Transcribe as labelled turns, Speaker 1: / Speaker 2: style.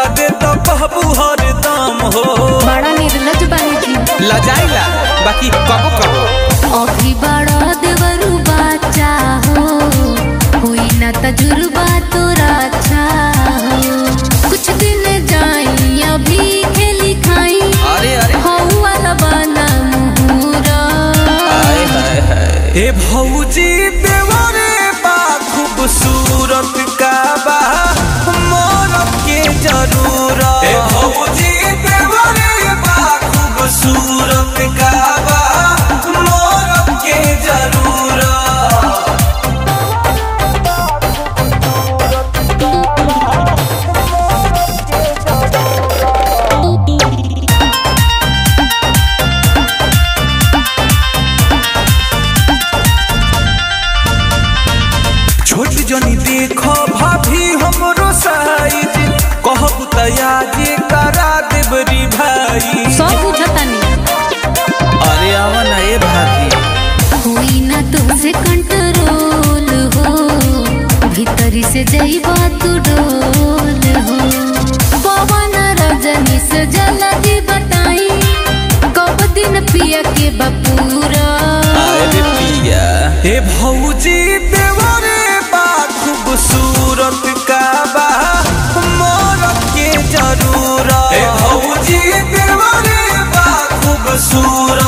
Speaker 1: दे तो कहबू हरदम हो
Speaker 2: बड़ा निर्लज बानी जी
Speaker 1: लजाइला बाकी कबो कबो
Speaker 2: अभी बड़ा देवरू बाचा हो हुई ना तजुर्बा तोरा अच्छा हो कुछ दिन जाई अभी खेली खाई
Speaker 1: अरे अरे
Speaker 2: हो वाला बना मुहूरा
Speaker 1: हाय हाय हाय ए भौजी देवरे बा खूबसूरत का बा मोरब के जरूरत ए भौजी देवरे बा खूबसूरत का बा मोरब के जरूरत छोट जनी देखो भाभी हमरो साइज कहब तया जे करा देबरी भाई
Speaker 2: सब बुझतानी
Speaker 1: अरे आवा ना ए भाभी
Speaker 2: हुई ना तुमसे कंट्रोल हो भीतरी से जईबा तू डोल हो पवन रजनी से जल्दी बताई कब दिन पिया के बपूरा
Speaker 1: अरे पिया हे भौजी देवरे बा खूबसूरत का बा मोरब के जरूरत हे भौजी देवरे बा खूबसूरत